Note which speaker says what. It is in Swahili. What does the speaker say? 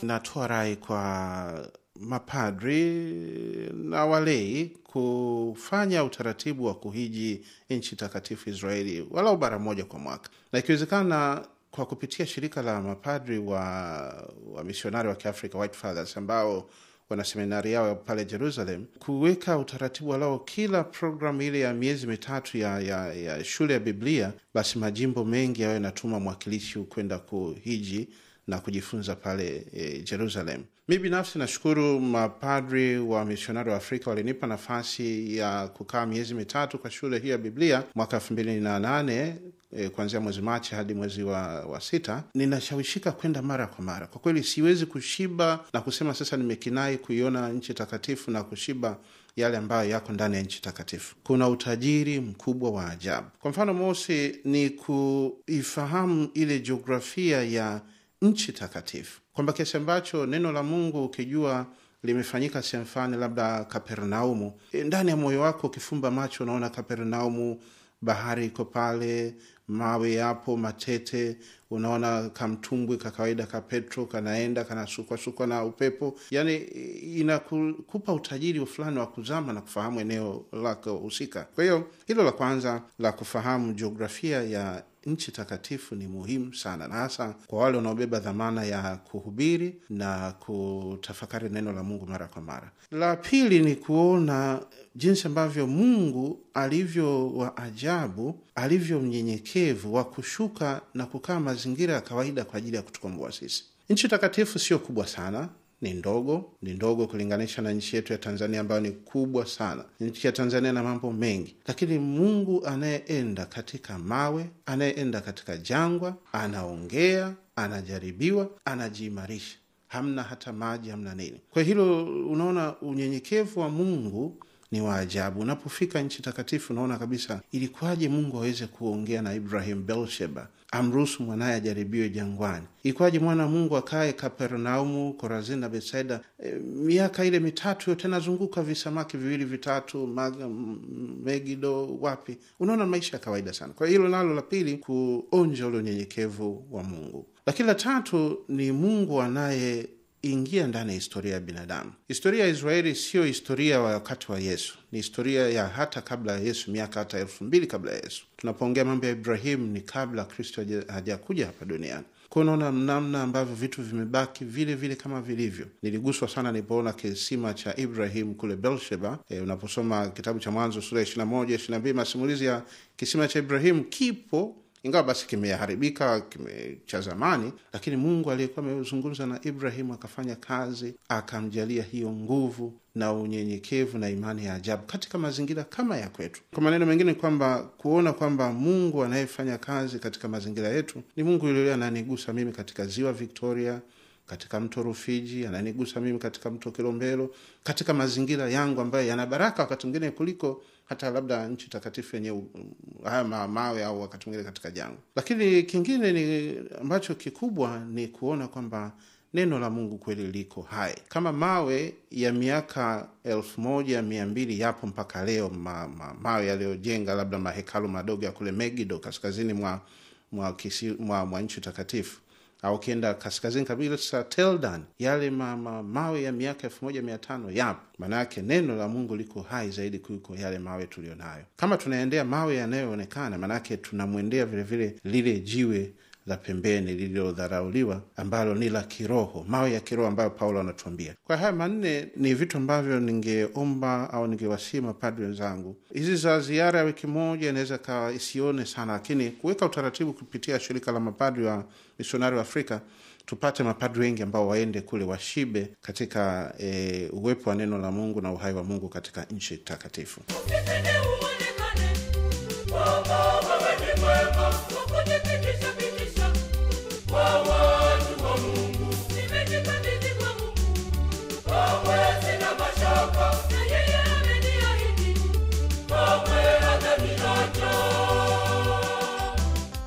Speaker 1: natoa rai kwa mapadri na walei kufanya utaratibu wa kuhiji nchi takatifu Israeli walau mara moja kwa mwaka, na ikiwezekana kwa kupitia shirika la mapadri wa wa misionari wa Kiafrika White Fathers ambao wana seminari yao pale Jerusalem, kuweka utaratibu walao kila programu ile ya miezi mitatu ya, ya, ya shule ya Biblia, basi majimbo mengi yayo yanatuma mwakilishi kwenda kuhiji na kujifunza pale e, Jerusalem. Mi binafsi nashukuru mapadri wa misionari wa Afrika walinipa nafasi ya kukaa miezi mitatu kwa shule hii ya Biblia mwaka elfu mbili na nane e, kuanzia mwezi Machi hadi mwezi wa, wa sita. Ninashawishika kwenda mara kwa mara. Kwa kweli siwezi kushiba na kusema sasa nimekinai kuiona nchi takatifu na kushiba yale ambayo yako ndani ya nchi takatifu. Kuna utajiri mkubwa wa ajabu. Kwa mfano mosi ni kuifahamu ile jiografia ya nchi takatifu, kwamba kiasi ambacho neno la Mungu ukijua limefanyika sehemu fulani, labda Kapernaumu, e, ndani ya moyo wako ukifumba macho unaona Kapernaumu, bahari iko pale, mawe yapo matete, unaona kamtumbwi ka kawaida ka Petro kanaenda kanasukwasukwa na upepo, yani inakupa utajiri fulani wa kuzama na kufahamu eneo lako husika. Kwa hiyo hilo la kwanza la kufahamu jiografia ya nchi takatifu ni muhimu sana, na hasa kwa wale wanaobeba dhamana ya kuhubiri na kutafakari neno la Mungu mara kwa mara. La pili ni kuona jinsi ambavyo Mungu alivyo wa ajabu, alivyo mnyenyekevu wa kushuka na kukaa mazingira ya kawaida kwa ajili ya kutukomboa sisi. Nchi takatifu sio kubwa sana ni ndogo, ni ndogo kulinganisha na nchi yetu ya Tanzania ambayo ni kubwa sana. Nchi ya Tanzania na mambo mengi, lakini Mungu anayeenda katika mawe, anayeenda katika jangwa, anaongea, anajaribiwa, anajiimarisha, hamna hata maji, hamna nini. Kwa hilo unaona unyenyekevu wa Mungu ni wa ajabu. Unapofika nchi takatifu, unaona kabisa ilikuwaje Mungu aweze kuongea na Ibrahim Belsheba, amruhusu mwanaye ajaribiwe jangwani. Ilikuwaje mwana wa Mungu akae Kapernaumu, Korazini na Betsaida e, miaka ile mitatu yote anazunguka visamaki viwili vitatu, Mag, Megido, wapi. Unaona maisha ya kawaida sana. Kwa hilo nalo la pili, kuonja ule unyenyekevu wa Mungu. Lakini la tatu ni Mungu anaye ingia ndani ya historia ya binadamu. Historia ya Israeli siyo historia ya wakati wa Yesu, ni historia ya hata kabla ya Yesu, miaka hata elfu mbili kabla ya Yesu. Tunapoongea mambo ya Ibrahimu ni kabla Kristo hajakuja hapa duniani. Kwa unaona namna ambavyo vitu vimebaki vile vile kama vilivyo. Niliguswa sana nilipoona kisima cha Ibrahim kule Belsheba. E, unaposoma kitabu cha Mwanzo sura ya ishirini na moja ishirini na mbili masimulizi ya kisima cha Ibrahimu kipo ingawa basi kimeharibika kime cha zamani, lakini Mungu aliyekuwa amezungumza na Ibrahimu akafanya kazi, akamjalia hiyo nguvu na unyenyekevu na imani ya ajabu katika mazingira kama ya kwetu. Kwa maneno mengine, ni kwamba kuona kwamba Mungu anayefanya kazi katika mazingira yetu ni Mungu yule ananigusa mimi katika ziwa Victoria, katika mto Rufiji, ananigusa mimi katika mto Kilombero, katika mazingira yangu ambayo yana baraka wakati mwingine kuliko hata labda nchi takatifu yenye haya mawe au wakati mwingine katika jangwa. Lakini kingine ni ambacho kikubwa ni kuona kwamba neno la Mungu kweli liko hai. Kama mawe ya miaka elfu moja mia mbili yapo mpaka leo, ma, ma, mawe yaliyojenga labda mahekalu madogo ya kule Megido kaskazini mwa, mwa, kisi, mwa, mwa nchi takatifu au ukienda kaskazini kabisa Teldan, yale ma, ma, mawe ya miaka elfu moja mia tano yapo. Maana yake neno la Mungu liko hai zaidi kuliko yale mawe tuliyo nayo. Kama tunaendea mawe yanayoonekana, maanake tunamwendea vilevile lile jiwe la pembeni lililodharauliwa ambalo ni la kiroho, mawe ya kiroho ambayo Paulo anatuambia. Kwa haya manne ni vitu ambavyo ningeomba au ningewasii mapadri wenzangu, hizi za ziara ya wiki moja inaweza kawa isione sana, lakini kuweka utaratibu kupitia shirika la mapadri wa misionari wa Afrika tupate mapadri wengi ambao waende kule washibe katika e, uwepo wa neno la Mungu na uhai wa Mungu katika nchi takatifu.
Speaker 2: Kwa watu wa Mungu nimejipata